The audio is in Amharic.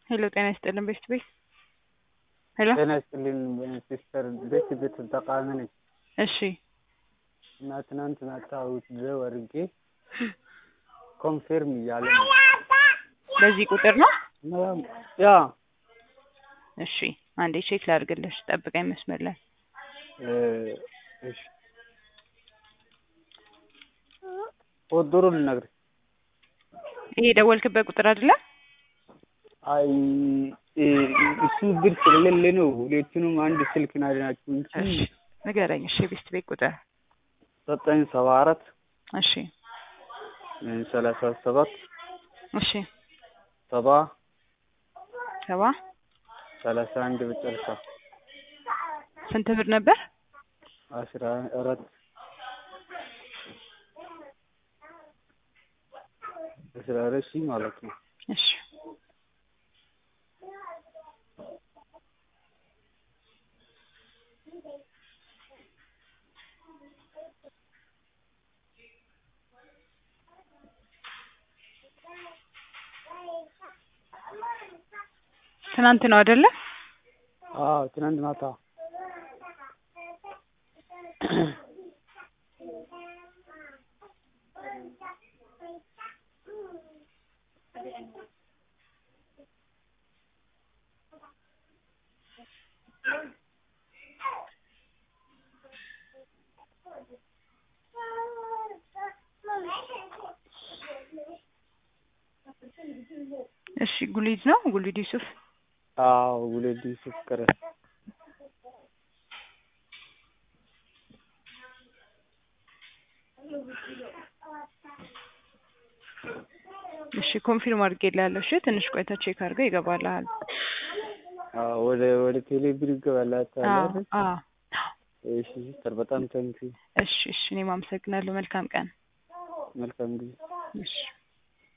ሄሎ ጤና ይስጥልን ቤስት ቤት ሄሎ ጤና ይስጥልኝ ሲስተር ቤት ቤት ተጠቃሚ ነኝ እሺ እና ትናንት ማታ ውትድረው አድርጌ ኮንፌርም እያለ ነው በዚህ ቁጥር ነው ያ እሺ አንዴ ቼክ ላድርግልሽ ጠብቀኝ መስመር ላይ እሺ ቁጥሩ ልነግርህ ይሄ የደወልክበት ቁጥር አይደለ አይ እሱ ብር ስለሌለ ነው ሁለቱንም አንድ ስልክ ናቸው እንጂ እሺ ንገረኝ እሺ ቤስት ቤት ቁጥር ዘጠኝ ሰባ አራት እሺ ሰላሳ ሰባት እሺ ሰባ ሰባ ሰላሳ አንድ መጨረሻ ስንት ብር ነበር አስራ አራት አስራ አራት ሺህ ማለት ነው እሺ ትናንት ነው አይደለ አዎ ትናንት ማታ እሺ ጉሊድ ነው ጉሊድ ዩሱፍ አዎ ጉሌድ ዩሱፍ ቀረ እሺ ኮንፊርም አድርጌልሃለሁ እሺ ትንሽ ቆይታ ቼክ አድርገው ይገባልሃል አዎ ወደ ወደ ቴሌ ብር ይገባላታል አዎ አይደል አዎ እሺ ሲስተር በጣም ታንኪ እሺ እሺ እኔም አመሰግናለሁ መልካም ቀን መልካም ጊዜ እሺ